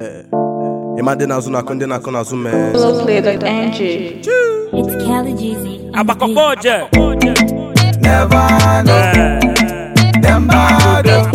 ịma ndị na-azụ na-akụ ndị na-akụ n'azụ mee Play.ng. It's Kelly Jeezy. on the Agbakọkọ beat. jẹ. Never know, them bad, oh,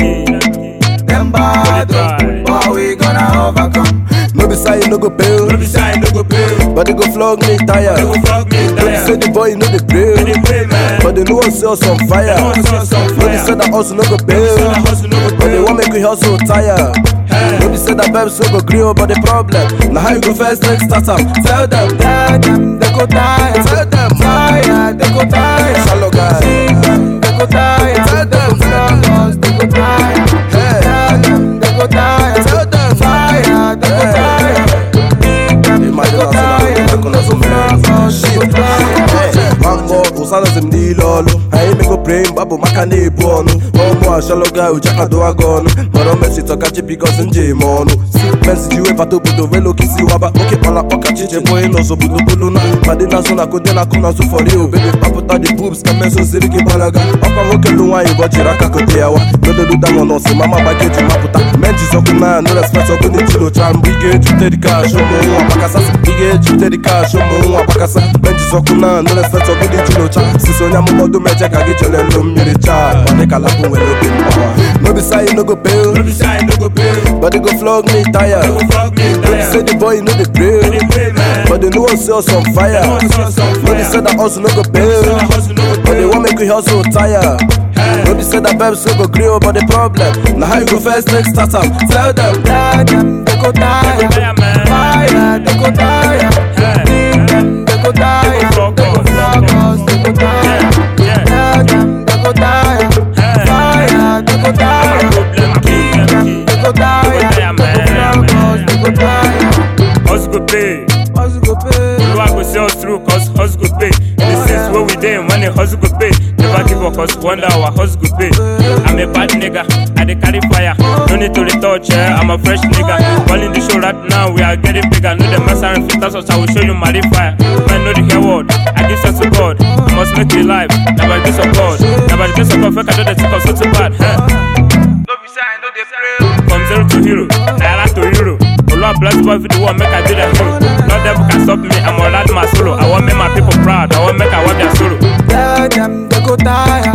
them bad, oh. but we gonna overcome. no be say you no go pay No be say I no go pay. but they go flog me tire They go flog me no be say tire. the boy no dey pray They dey pray, man. but they no wan see us on fire They want us on no be say fire. that hustle no go pay Say that hustle no go but they pay. wan make we hustle tire no be say that babes no go gree oh, but the problem na how you go first take start am tell them Tell them they go die, tell them fire, they go die. shallow guy Sing them, they go die. Tell them, they go flog us, they go die. Hey. Tell them they go die. Tell them. fire, they go Hey. die. Sing them, they Imagine go us die. in a- in a- They go flog us, they go die. Mambo ụsara m niile ọlụ anyị mego praying babụ maka na-ebu ọnụ ọmụ ashaloga ujakado aga ọnụ mọrọ mesi tọkachi bikos nje eme ọnụ mensi ji webata obodo welu okisi waba oke kpala ọkachi chebo ịnọzọ budobulu na madị nazụ na kode na kụ nazụ fọri obebe papụta the boobs ka meso siri gị gbalaga ọkwa nwoke lụ nwaanyị bọchiri aka kote ya wa nododuda nọ nọsị mama gbakeji mapụta menji sọkụ na no respect ọkụ na-ejilocha mgbe ị ga-ejute dị kash ụmụ nwa gbakasa ị ga-ejute dị kash ụmụ nwa gbakasa menji sọkụ na no respect ọkụ na-ejilocha sisi onye amụmọdụ meje ka gị chere ndụ mmiri chaa ọ dị ka lapụ nwere obi mkpọwa no be say you no go pay No be say I no go pay. but they go flog me tire They go flog me no be say tire. the boy no dey They pray dey pray, man. but they no wan see us on fire They want us on no be say fire. that hustle no go Say pay that hustle no go but they pay. wan make we hustle tire. No be say that babes no go gree oh, but the problem na how you go first take start am. Tell them. Tell them they go die. Tire, man. Fire, they go die. Hey. Sing them, they go die. They go flog They go us. flog us, they go die. Yeah, yeah. Tell them they go die. Hey. Fire, they go die. Problem, Sing them, problem. they go die. They go die, They go man. flog us, they go die. Hustle go pay. Hustle go pay. Oluwa go see us through cause hustle go pay. The since where we dey when the hustle go pay. Never give up cause one day our hustle go pay. I'm a bad nigga, I dey carry fire. No need to retouch, eh? I'm a fresh nigga. Calling the show right now, we are getting bigger. No the mess around filters, us I will show you my fire. Man, know the hair word. I give sense to God. I must make it live. Now by the grace of God. Now by the grace of God, fuck I do the tick of so too bad. Huh? No be say I know they pray. From zero to hero, naira to euro. Oluwa bless boy for the one, make I do the hero. No devil can stop me, I'm all out my solo. I want make my people proud, I want make I want their sorrow. Tell them they go die.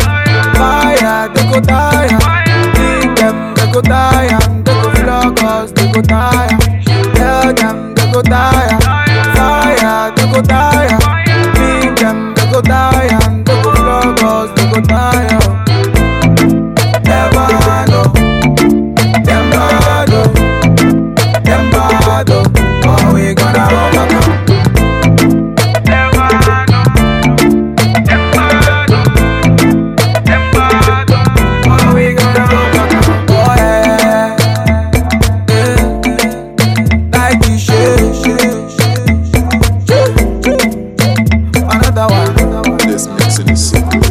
Fire, they go die. Sing them, they go die. They go flog us, they go die. Tell them they go die. Fire, they go die. Sing them, they go die. They go flog us, they go die. Never know. Them bad, oh. Them bad, oh. But we gonna overcome. Never know. Them bad, oh. Them bad, oh. But we gonna overcome. Oh, yeah. Yeah. Like you should, should, should. Another one. This mixing is so good.